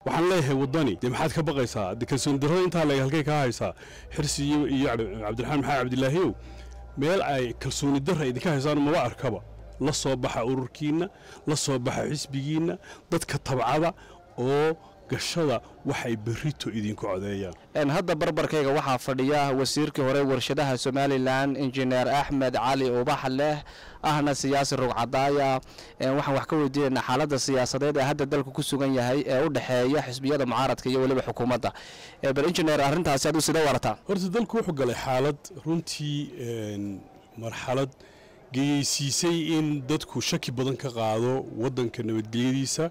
waxaan leeyahay waddani dee maxaad ka baqaysaa de kalsooni darrada intaa leeg halkay kaa haysaa xirsi iyo iyo cabdiraxmaan maxamed cabdilaahiyow meel ay kalsooni darra idinka haysaan maba arkaba la soo baxa ururkiinna la soo baxa xisbigiinna dadka tabcada oo gashada waxay berrito idinku codeeyaan hadda barbarkayga waxaa fadhiya wasiirkii hore warshadaha somalilan injineer axmed cali ubax leh ahna siyaasi rugcadaaya waxaan wax ka weydiinaynaa xaaladda siyaasadeed ee hadda dalku ku sugan yahay ee u dhexeeya xisbiyada mucaaradka iyo weliba xukuumadda bal injineer arrintaasi aduu sida warataa horta dalku wuxuu galay xaalad runtii marxalad geyeysiisay in dadku shaki badan ka qaado waddanka nabadgelyadiisa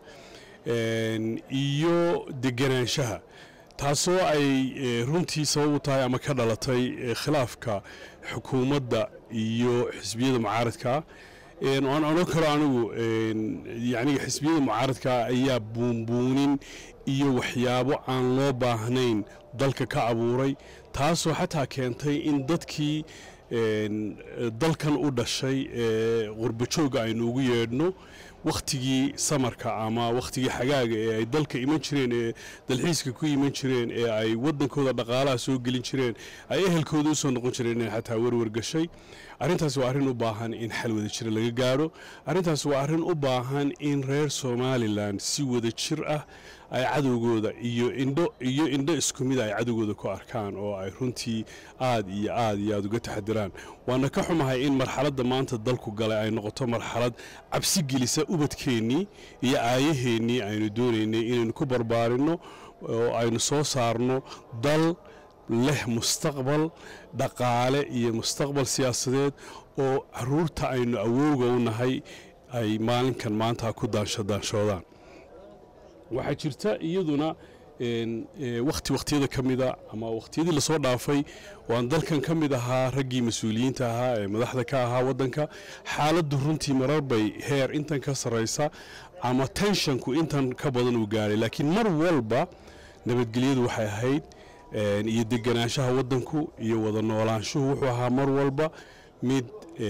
iyo deganaanshaha taasoo ay runtii sabab u tahay ama ka dhalatay khilaafka xukuumadda iyo xisbiyada mucaaradkaa aan odhan karo anigu yaniga xisbiyada mucaaradkaa ayaa buunbuunin iyo waxyaabo aan loo baahnayn dalka ka abuuray taasoo xataa keentay in dadkii dalkan u dhashay ee qurbajooga aynu ugu yeedhno wakhtigii samarka ama wakhtigii xagaaga ee ay dalka iman jireen ee dalxiiska ku iman jireen ee ay waddankooda dhaqaalaha soo gelin jireen ay ehelkooda u soo noqon jireen inay xataa werwer gashay arrintaas waa arrin u baahan in xal wada jira laga gaaro arrintaas waa arrin u baahan in reer somalilan si wada jir ah ay cadowgooda iyo indho iyo indho isku mid ay cadowgooda ku arkaan oo ay runtii aad iyo aad iyo aad uga taxadiraan waana ka xumahay in marxaladda maanta dalku galay ay noqoto marxalad cabsi gelisa ubadkeennii iyo aayaheennii aynu doonaynay inaynu ku barbaarinno oo aynu soo saarno dal leh mustaqbal dhaqaale iyo mustaqbal siyaasadeed oo caruurta aynu awowga u nahay ay maalinkan maanta ku daanshadaanshoodaan waxaa jirta iyaduna wakhti wakhtiyada ka mida ama wakhtiyadii lasoo dhaafay waan dalkan ka mid ahaa raggii mas-uuliyiinta ahaa ee madaxda ka ahaa waddanka xaaladdu runtii marar bay heer intan ka sarraysa ama tenshanku intan ka badan uu gaadhay laakiin mar walba nabadgelyadu waxay ahayd iyo deganaanshaha waddanku iyo wada noolaanshuhu wuxuu ahaa mar walba mid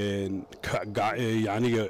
yaniga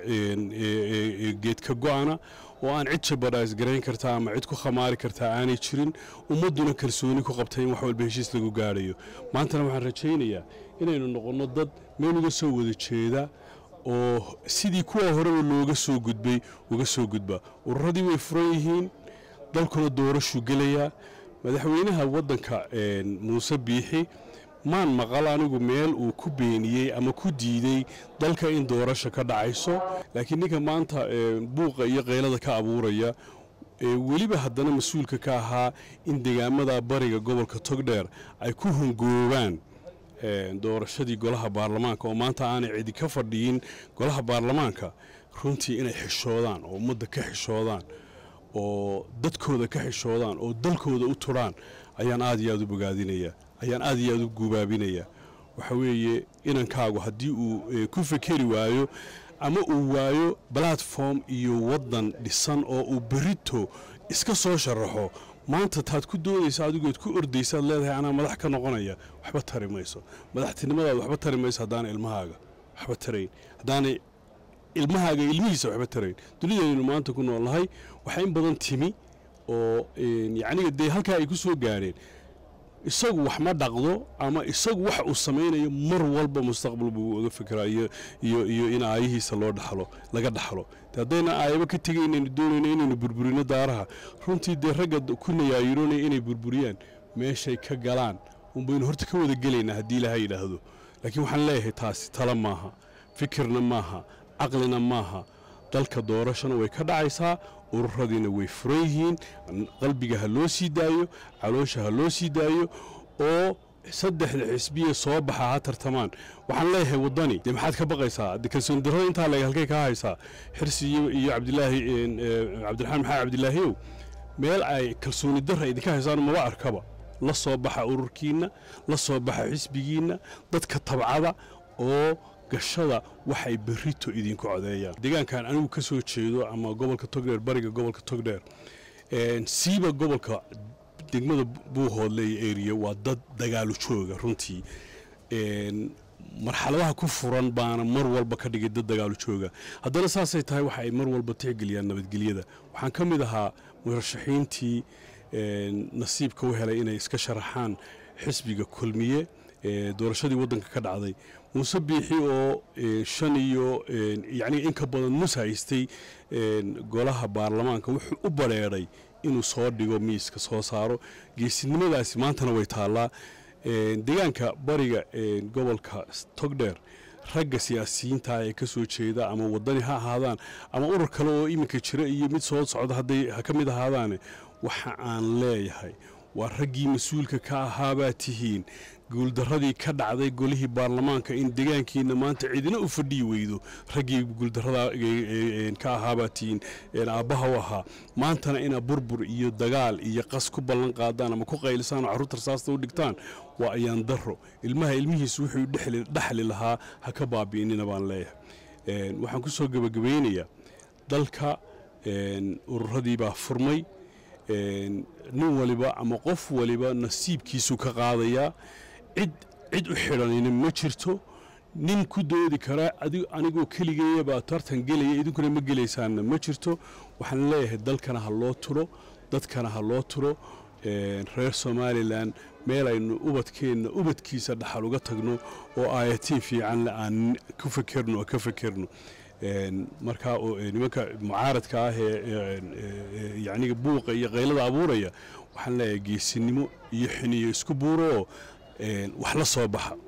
geed ka go-ana oo aan cid jabadhaas garayn kartaa ama cid ku khamaari kartaa aanay jirin ummadduna kalsooni ku qabtay in wax walba heshiis lagu gaadhayo maantana waxaan rajaynayaa inaynu noqonno dad meel uga soo wada jeeda oo sidii kuwa horeba looga soo gudbay uga soo gudba ururadii way furan yihiin dalkuna doorashuu gelayaa madaxweynaha waddanka muuse biixi maan maqal anigu meel uu ku beeniyey ama ku diidey dalka in doorasha ka dhacayso laakiin ninka maanta buuqa iyo qaylada ka abuuraya weliba haddana mas-uulka ka ahaa in degaamada bariga gobolka togdheer ay ku hongoobaan doorashadii golaha baarlamaanka oo maanta aanay cidi ka fadhiyin golaha baarlamaanka runtii inay xishoodaan oo ummadda ka xishoodaan oo dadkooda ka xishoodaan oo dalkooda u turaan ayaan aad iyo aad u bogaadinayaa ayaan aad iyo aad u gubaabinayaa waxa weeye inankaagu haddii uu ku fekeri waayo ama uu waayo platform iyo waddan dhisan oo uu berito iska soo sharaxo maanta taad ku doodaysa adigood ku ordaysaad leedahay anaa madax ka noqonaya waxba tari mayso madaxtinimadaad waxba tari mayso haddaana ilmahaaga waxba tarayn haddaanay ilmahaaga ilmihiisa waxba tarayn dunidaynu maanta ku noolnahay waxaa in badan timi oo yacniga dee halkaa ay ku soo gaadheen isagu wax ma dhaqdo ama isagu wax uu samaynayo mar walba mustaqbal buu uga fikiraa iyo iyo iyo in aayihiisa loo dhaxlo laga dhaxlo de haddayna aayaba ka tegay inaynu doonayno inaynu burburino daaraha runtii dee ragga ku nayaayiroonaya inay burburiyaan meeshay ka galaan unbaynu horta ka wada gelaynaa haddii ilaha yidhaahdo laakiin waxaan leeyahay taasi tala maaha fikirna maaha caqlina maaha dalka doorashana way ka dhacaysaa ururadiina way furan yihiin qalbiga ha loo sii daayo caloosha ha loo sii daayo oo saddexda xisbiya soo baxa ha tartamaan waxaan leeyahay waddani dee maxaad ka baqaysaa de kalsooni darrada intaa leeg halkay kaa haysaa xirsi iyo cabdilaahi cabdiraxmaan maxamed cabdilaahiyow meel ay kalsooni darra idinka haysaan maba arkaba la soo baxa ururkiinna la soo baxa xisbigiinna dadka tabcada oo gashada waxay berrito idinku codeeyaan deegaankan anigu ka soo jeedo ama gobolka togdheer bariga gobolka togdheer siiba gobolka degmada buuhoodle iyo eriya waa dad dagaalu jooga runtii marxaladaha ku furan baana mar walba ka dhigay dad dagaalu jooga haddana saasay tahay waxa ay mar walba tixgeliyaan nabadgelyada waxaan ka mid ahaa murashaxiintii nasiibka u helay inay iska sharaxaan xisbiga kulmiye doorashadii waddanka ka dhacday muuse biixi oo shan iyo yacni in ka badan nus haystay golaha baarlamaanka wuxuu u badrheedhay inuu soo dhigo miiska soo saaro geesinimadaasi maantana way taallaa deegaanka bariga gobolka togdheer ragga siyaasiyiinta ee ka soo jeeda ama wadani ha ahaadaan ama urur kale oo iminka jira iyo mid soo socda hadday ha ka mid ahaadaane waxa aan leeyahay waa raggii mas-uulka ka ahaabaa tihiin guuldaradii ka dhacday golihii baarlamaanka in deegaankiina maanta cidina u fadhiyi weydo raggii guuldarada ka ahaabaa tihiin aabbaha u ahaa maantana inaa burbur iyo dagaal iyo qas ku ballan qaadaan ama ku qaylisaan oo carruurta rasaasta u dhigtaan waa ayaan daro ilmaha ilmihiisu wuxuu dhexli lahaa ha ka baabi'inina baan leeyahay waxaan ku soo gebagabaynayaa dalka ururadii baa furmay nin waliba ama qof waliba nasiibkiisu ka qaadayaa cid cid u xidhanina ma jirto nin ku doodi karaa anigoo keligeeyabaa tartan gelaya idinkuna ma gelaysaanna ma jirto waxaan leeyahay dalkana ha loo turo dadkana ha loo turo reer somalilan meel aynu ubadkeenna ubadkiisa dhaxal uga tagno oo aayatiin fiicanle aan ku fakerno oo ka fakerno markaa nimanka mucaaradka ah ee yacniga buuqa iyo qaylada abuuraya waxaan leeyahay geesinimo iyo xiniyo isku buuro oo wax la soo baxa